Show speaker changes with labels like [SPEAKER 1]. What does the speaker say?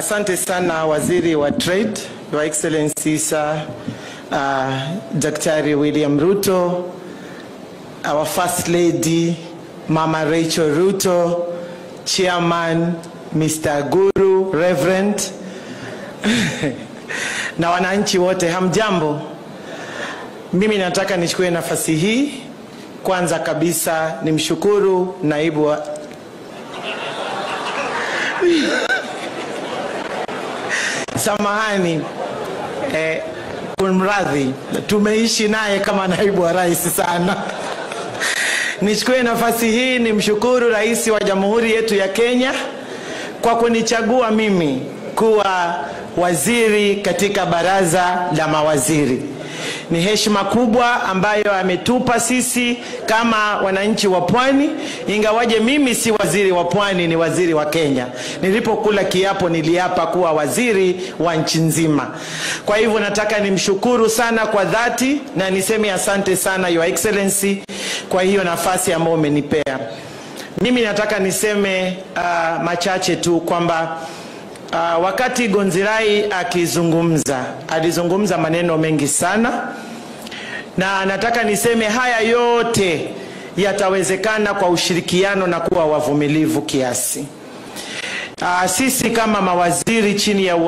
[SPEAKER 1] Asante sana waziri wa trade, Your Excellency Sir uh, Daktari William Ruto, our First Lady Mama Rachel Ruto, Chairman Mr. Guru Reverend na wananchi wote, hamjambo. Mimi nataka nichukue nafasi hii kwanza kabisa nimshukuru naibu wa samahani eh, kumradhi, tumeishi naye kama naibu wa rais sana. Nichukue nafasi hii nimshukuru rais wa jamhuri yetu ya Kenya kwa kunichagua mimi kuwa waziri katika baraza la mawaziri. Ni heshima kubwa ambayo ametupa sisi kama wananchi wa pwani, ingawaje mimi si waziri wa pwani, ni waziri wa Kenya. Nilipokula kiapo niliapa kuwa waziri wa nchi nzima. Kwa hivyo nataka nimshukuru sana kwa dhati na niseme asante sana Your Excellency kwa hiyo nafasi ambayo umenipea. Mimi nataka niseme uh, machache tu kwamba Uh, wakati Gonzirai akizungumza alizungumza maneno mengi sana, na nataka niseme haya yote yatawezekana kwa ushirikiano na kuwa wavumilivu kiasi. Uh, sisi kama mawaziri chini ya